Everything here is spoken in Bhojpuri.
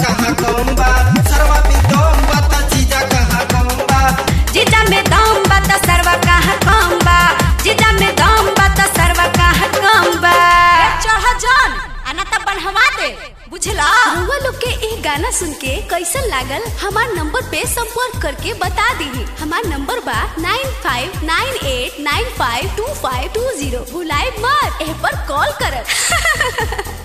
कहाँ कम बा सरवा पे दम बा त जीजा कहाँ कम बा जीजा में दम बा त सरवा कहाँ कम बा जीजा में दम बा त सरवा कहाँ कम बा चढ़ जान आना त बनवा दे बुझला रउआ लोग के ये गाना सुन के कैसन लागल हमार नंबर पे संपर्क करके बता दी हमार नंबर बा nine five nine eight nine five two five two zero भुलाए मत एह पर कॉल करत